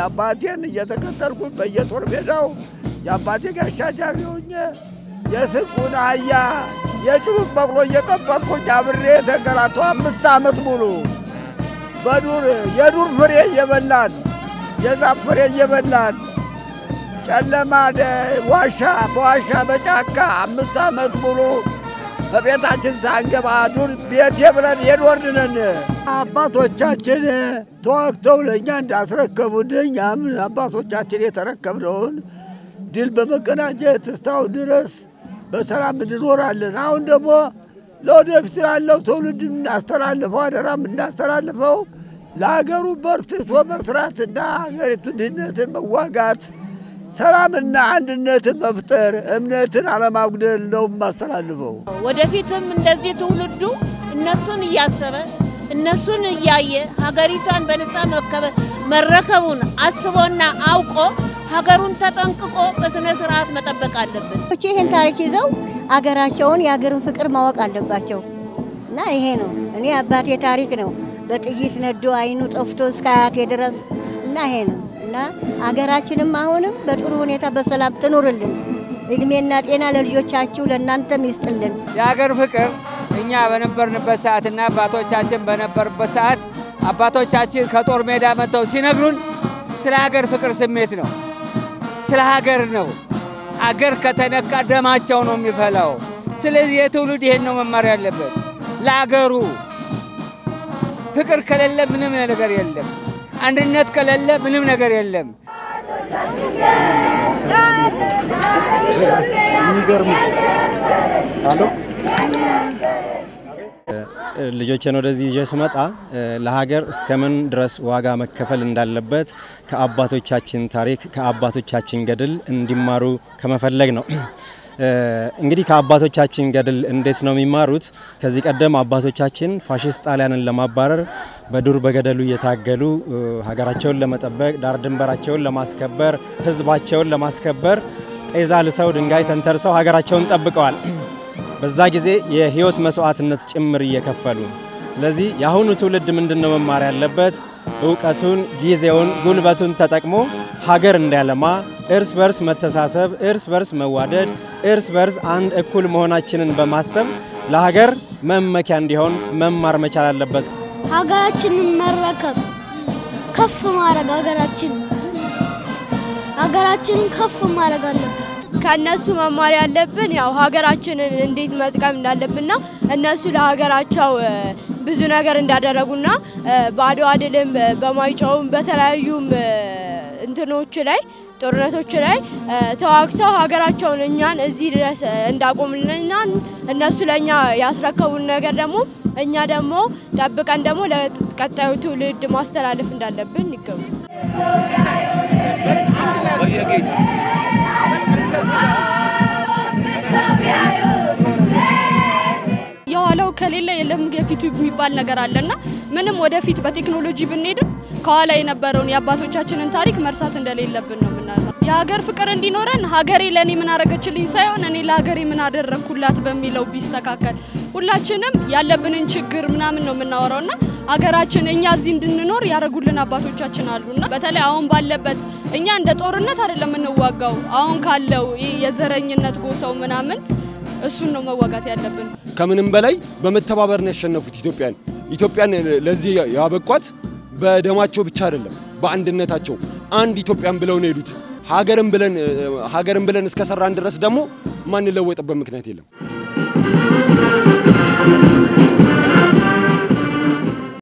አባቴን እየተከተልኩኝ በየጦር ሜዳው የአባቴ ጋሻ ጃግሬ ሆኜ የስንቁን አህያ የጭሩት በቅሎ እየጠበቅኩኝ አብሬ የተንገላታሁ አምስት ዓመት ሙሉ በዱር የዱር ፍሬ እየበላን የዛፍ ፍሬ እየበላን ጨለማ ዋሻ በዋሻ በጫካ አምስት ዓመት ሙሉ በቤታችን ሳንገባ ዱር ቤቴ ብለን የኖርን ነን። አባቶቻችን ተዋግተው ለእኛ እንዳስረከቡን እኛም አባቶቻችን የተረከብነውን ድል በመቀናጀት እስካሁን ድረስ በሰላም እንኖራለን። አሁን ደግሞ ለወደፊት ላለው ትውልድ እናስተላልፈው አደራ የምናስተላልፈው ለሀገሩ በርትቶ መስራትና ሀገሪቱ ድህነትን መዋጋት ሰላምና አንድነትን መፍጠር እምነትን አለማጉደል ነው የማስተላልፈው። ወደፊትም እንደዚህ ትውልዱ እነሱን እያሰበ እነሱን እያየ ሀገሪቷን በነጻ መረከቡን አስቦና አውቆ ሀገሩን ተጠንቅቆ በስነ ስርዓት መጠበቅ አለብን። ይህን ታሪክ ይዘው አገራቸውን የአገርን ፍቅር ማወቅ አለባቸው እና ይሄ ነው እኔ አባቴ ታሪክ ነው በጥይት ነዶ አይኑ ጠፍቶ እስከ አያቴ ድረስ እና ይሄ ነው እና አገራችንም አሁንም በጥሩ ሁኔታ በሰላም ትኑርልን። እድሜና ጤና ለልጆቻችሁ ለእናንተም ይስጥልን። የሀገር ፍቅር እኛ በነበርንበት ሰዓትና አባቶቻችን በነበሩበት ሰዓት አባቶቻችን ከጦር ሜዳ መጥተው ሲነግሩን ስለ ሀገር ፍቅር ስሜት ነው፣ ስለ ሀገር ነው። አገር ከተነካ ደማቸው ነው የሚፈላው። ስለዚህ የትውልድ ይሄን ነው መማር ያለበት። ለአገሩ ፍቅር ከሌለ ምንም ነገር የለም። አንድነት ከሌለ ምንም ነገር የለም። ልጆችን ወደዚህ ይዤ ስመጣ ለሀገር እስከምን ድረስ ዋጋ መከፈል እንዳለበት ከአባቶቻችን ታሪክ ከአባቶቻችን ገድል እንዲማሩ ከመፈለግ ነው። እንግዲህ ከአባቶቻችን ገድል እንዴት ነው የሚማሩት? ከዚህ ቀደም አባቶቻችን ፋሽስት ጣሊያንን ለማባረር በዱር በገደሉ እየታገሉ ሀገራቸውን ለመጠበቅ ዳር ድንበራቸውን ለማስከበር ሕዝባቸውን ለማስከበር ጤዛ ልሰው ድንጋይ ተንተርሰው ሀገራቸውን ጠብቀዋል። በዛ ጊዜ የህይወት መስዋዕትነት ጭምር እየከፈሉ ስለዚህ የአሁኑ ትውልድ ምንድን ነው መማር ያለበት? እውቀቱን፣ ጊዜውን፣ ጉልበቱን ተጠቅሞ ሀገር እንዲያለማ እርስ በርስ መተሳሰብ፣ እርስ በርስ መዋደድ፣ እርስ በርስ አንድ እኩል መሆናችንን በማሰብ ለሀገር መመኪያ እንዲሆን መማር መቻል አለበት። ሀገራችንን መረከብ ከፍ ማድረግ ሀገራችን ሀገራችንን ከፍ ማድረግ አለብን። ከእነሱ መማር ያለብን ያው ሀገራችንን እንዴት መጥቀም እንዳለብንና እነሱ ለሀገራቸው ብዙ ነገር እንዳደረጉና በአድዋ ድልም በማይጨውም በተለያዩም እንትኖች ላይ ጦርነቶች ላይ ተዋግተው ሀገራቸውን እኛን እዚህ ድረስ እንዳቆምልንና እነሱ ለእኛ ያስረከቡን ነገር ደግሞ እኛ ደግሞ ጠብቀን ደግሞ ለቀጣዩ ትውልድ ማስተላለፍ እንዳለብን ይገቡ። የኋላው ከሌለ የለም የፊቱ የሚባል ነገር አለና ምንም ወደፊት በቴክኖሎጂ ብንሄድም ከኋላ የነበረውን የአባቶቻችንን ታሪክ መርሳት እንደሌለብን ነው የምናለው። የሀገር ፍቅር እንዲኖረን ሀገሬ ለእኔ ምን አረገችልኝ ሳይሆን እኔ ለሀገሬ ምን አደረግኩላት በሚለው ቢስተካከል ሁላችንም ያለብንን ችግር ምናምን ነው የምናወራውና ሀገራችን እኛ እዚህ እንድንኖር ያደረጉልን አባቶቻችን አሉና በተለይ አሁን ባለበት እኛ እንደ ጦርነት አይደለም የምንዋጋው አሁን ካለው ይህ የዘረኝነት ጎሳው ምናምን እሱን ነው መዋጋት ያለብን። ከምንም በላይ በመተባበር ነው ያሸነፉት ኢትዮጵያን። ኢትዮጵያን ለዚህ ያበቋት በደማቸው ብቻ አይደለም፣ በአንድነታቸው አንድ ኢትዮጵያን ብለው ነው የሄዱት። ሀገርን ብለን ሀገርን ብለን እስከሰራን ድረስ ደግሞ ማንለወጥበት ምክንያት የለም።